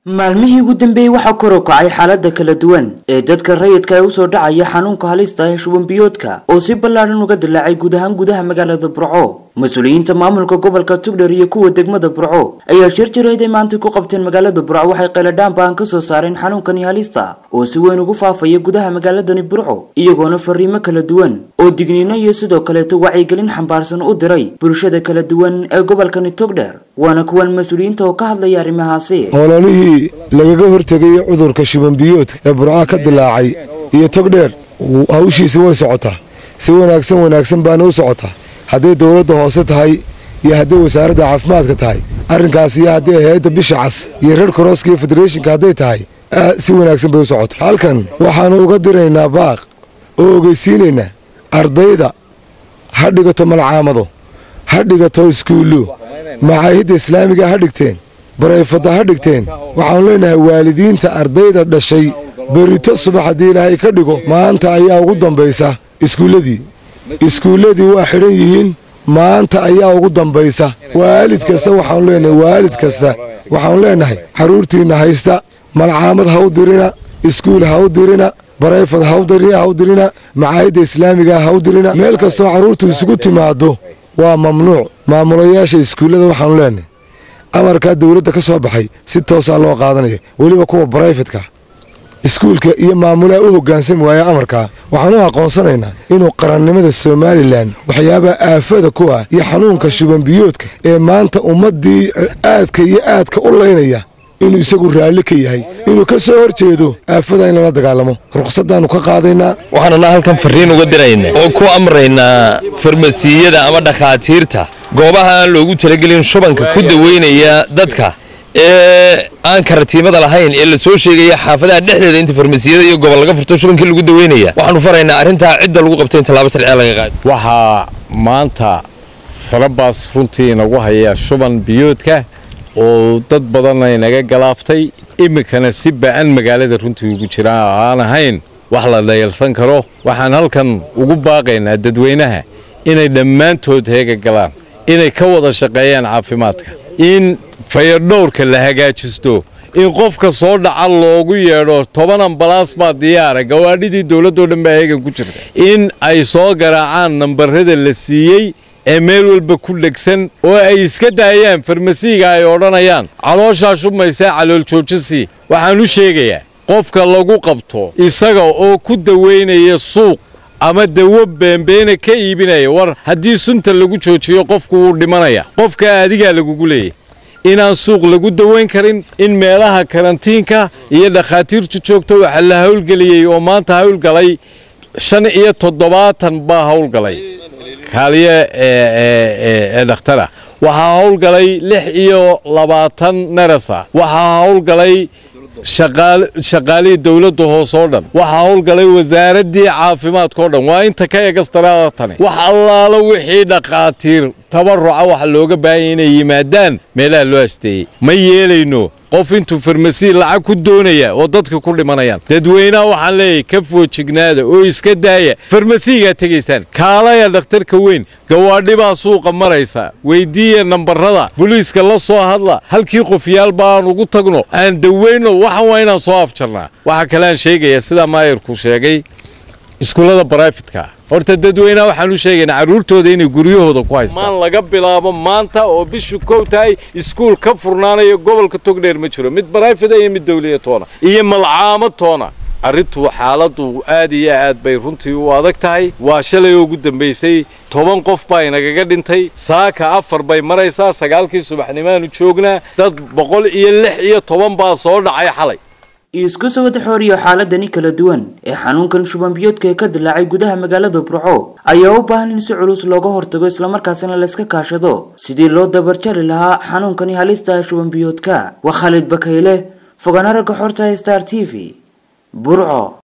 maalmihii ugu dambeeyey waxaa kor u kacay xaalada kala duwan ee dadka rayidka ee usoo dhacaya xanuunka halista ee shubanbiyoodka oo si ballaadhan uga dilaacay guud ahaan gudaha magaalada burco mas-uuliyiinta maamulka gobolka tugdher iyo kuwa degmada burco ayaa shir jireed ay maanta ku qabteen magaalada burco waxay qayladhaan baan ka soo saareen xanuunkani halista oo si weyn ugu faafaya gudaha magaaladani burco iyagoona fariimo kala duwan oo digniino iyo sidoo kaleeto wacyigelin xambaarsan u diray bulshada kala duwan ee gobolkani togdher waana kuwan mas-uuliyiinta oo ka hadlaya arrimahaasi ololihii lagaga hortegay cudurka shubanbiyoodka ee burca ka dilaacay iyo togdheer hawshiisi way socotaa si wanaagsan wanaagsan baana u socotaa hadday dowladda hoose tahay iyo hadday wasaaradda caafimaadka tahay arrinkaas iyo hadday hay-adda bisha cas iyo reer korooska iyo federeeshinka hadday tahay si wanaagsan bay u socotaa halkan waxaannu uga diraynaa baaq oo ogeysiinaynaa ardayda ha dhigato malcaamado ha dhigato iskuullo macaahidda islaamiga ha dhigteen barayfadda ha dhigteen waxaannu leenahay waalidiinta ardayda dhashay berito subax haddii ilaahay ka dhigo maanta ayaa ugu dambaysa iskuulladii iskuulladii waa xidhan yihiin maanta ayaa ugu dambaysa waalid kasta waxaanu leenahay waalid kasta waxaannu leenahay carruurtiinna haysta malcaamad ha u dirina iskuul ha u dirina barayfad ha u dirina macaahidda islaamiga ha u dirina meel kastoo carruurtu isugu timaaddo waa mamnuuc maamulayaasha iskuullada waxaannu leenahay amarkaa dowladda ka soo baxay si toosaa loo qaadanaya weliba kuwa barayfatka iskuulka iyo maamulaha u hoggaansami waaya amarkaa waxaanu aqoonsanaynaa inuu qarannimada somalilan waxyaabaha aafada ku ah iyo xanuunka shubanbiyoodka ee maanta ummaddii aadka iyo aadka u laynaya inuu isagu raalli ka yahay inuu ka soo hor jeedo aafada in lala dagaalamo rukhsaddaannu ka qaadaynaa waxaanuna halkan fariin uga diraynaa oo ku amraynaa farmasiyada ama dhakhaatiirta goobaha aan loogu talagelin shubanka ku daweynaya dadka ee aan karatiimada lahayn ee la soo sheegaya xaafadaha dhexdeeda inta farmasiyada iyo gobol laga furto shubankii lagu daweynaya waxaanu faraynaa arrintaa cidda lagu qabtay in tallaabo sharciya laga qaado waxaa maanta farabaas runtii inagu haya shuban biyoodka oo dad badan ay naga galaaftay iminkana si ba'an magaalada runtii ugu jiraan aan ahayn wax la dhayalsan karo waxaan halkan ugu baaqaynaa dadweynaha inay dhammaantood heega galaan inay ka wada shaqeeyaan caafimaadka in fayadhowrka la hagaajisto in qofka soo dhaca loogu yeedho toban ambalaas baa diyaara gawaadhidii dowladdoo dhan baa heegan ku jirta in ay soo garaacaan nambarada la siiyey ee meel walba ku dhegsan oo ay iska daayaan farmasiiga ay odhanayaan calooshaa shubmaysaa calool joojisii waxaan u sheegayaa qofka lagu qabto isaga oo ku daweynaya suuq ama dawo beembeena ka iibinaya war haddii sunta lagu joojiyo qofku wuu dhimanaya qofka adigaa lagugu leeyahy inaan suuq lagu daweyn karin in meelaha karantiinka iyo dhakhaatiirtu joogto waxaa la howlgeliyey oo maanta howlgalay shan iyo toddobaatan baa howlgalay kaaliye ee dhakhtara waxaa howlgalay lix iyo labaatan nerasa waxaa howlgalay shaqaalihii dowladda hoose oo dhan waxaa howlgalay wasaaraddii caafimaadka o dhan waa inta ka egastaraada tani wax allaalo wixii dhakhaatiir tabaruca waxa looga baahanya inay yimaadaan meelaha loo asteeyey ma yeelayno qof intuu farmasi lacag ku doonaya oo dadka ku dhimanayaan dadweynaha waxaan leeyahay ka foojignaada oo iska daaya farmasiigaa tegaysaan kaalaya dhakhtarka weyn gawaadhi baa suuqa maraysa weyddiiya nambarada boliiska la soo hadla halkii qofyaalba aan ugu tagno aan daweyno waxan waa inaan soo afjarnaa waxaa kale aan sheegayaa sidaa maayarku sheegay iskuullada barayfatka horta dadweynaha waxaan u sheegaynaa carruurtooda inay guryahooda ku haystaan maan laga bilaabo maanta oo bishu kow tahay iskuul ka furnaanayo gobolka togdheer ma jiro mid barayfada iyo mid dawliya toona iyo malcaamo toona arrintu xaaladdu aad iyo aad bay runtii u adag tahay waa shalay ugu dambaysay toban qof baa inagaga dhintay saaka afar bay maraysaa sagaalkii subaxnimaanu joognaa dad boqol iyo lix iyo toban baa soo dhacay xalay isku soo wada xooriyo xaaladani kala duwan ee xanuunkan shubanbiyoodka ee ka dilaacay gudaha magaalada burco ayaa u baahan in si culus looga hortago islamarkaasina layska kaashado sidii loo dabarjari lahaa xanuunkani halista shubanbiyoodka waa khaalid bakayle fogaana ragga xorta star t v burco